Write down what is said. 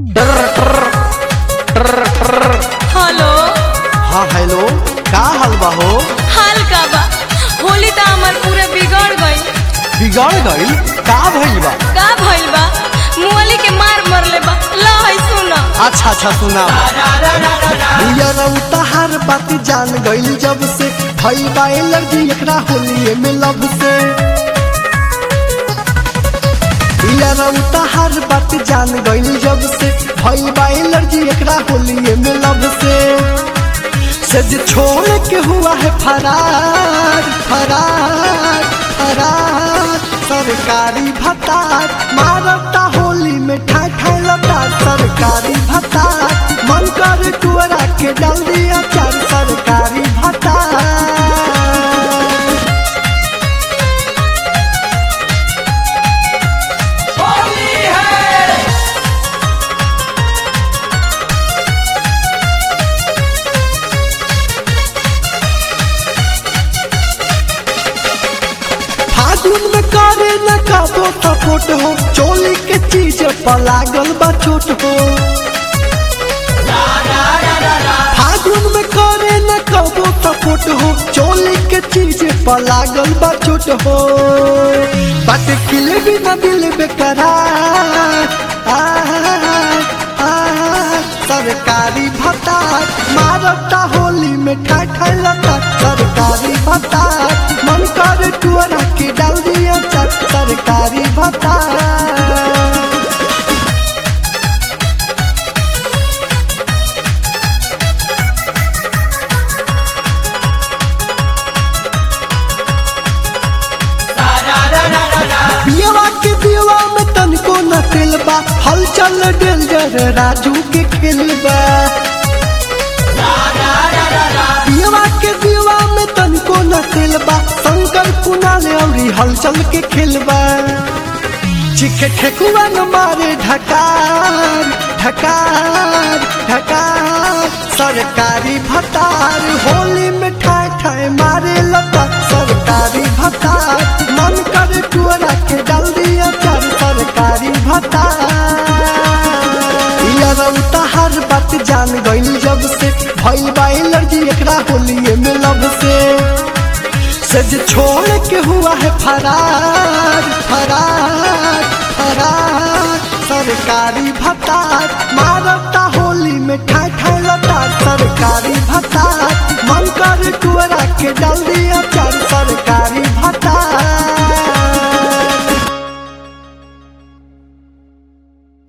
hello हाँ hello का हाल बा हो हाल का बा होली तो हमार पूरे बिगड़ गई बिगड़ गईल का भइल बा का भइल बा मुअली के मार मरले बा ला है सुन अच्छा अच्छा सुना तहार बात जान गईल जब से भइल बा एलर्जी एकरा होलिए में लब से तहार बात जान गईल जब से भइल बा एलर्जी एकरा होलिए में लब से से जे छोड़ के हुआ है फरार फरार फरार सरकारी भत्तार मारता होली में ठाई ठाई लता सरकारी भत्तार मन कर टुअरा के डाल दिया चार सरकारी भत्तार फागुन में करे न काबो सपोर्ट हो चोली के चीज पर लागल बा चोट हो फागुन में करे न काबो सपोर्ट हो चोली के चीज पर लागल बा चोट हो बात किले भी न दिल बेकरार आय, आय, सरकारी भत्तार मारता होली में ठाई ठाई लता सरकारी भत्तार मन कर टुअरा के डाल दिया चट सरकारी भत्तार बियवा के बियवा में तनको न खेलबा हलचल डेंजर राजू के खेलबा बियवा के बियवा में तनको न खेलबा शंकर कुणाल औरी हलचल के खेलबा चिखे ठेकुआ न मारे ढकार ढकार ढकार सरकारी भत्तार होली में ठाए ठाए मारे लता सरकारी भत्तार मन करे टुअरा के डाल दिया चार सरकारी भत्तार हर बात जान गईल जब से भइल बा एलर्जी एकरा होलिए में लब से से जे छोड़ के हुआ है फरार फरार फरार सरकारी भत्तार मारता होली में ठाई ठाई लता सरकारी भत्तार मन कर टुअरा के डाल दिया चार सरकारी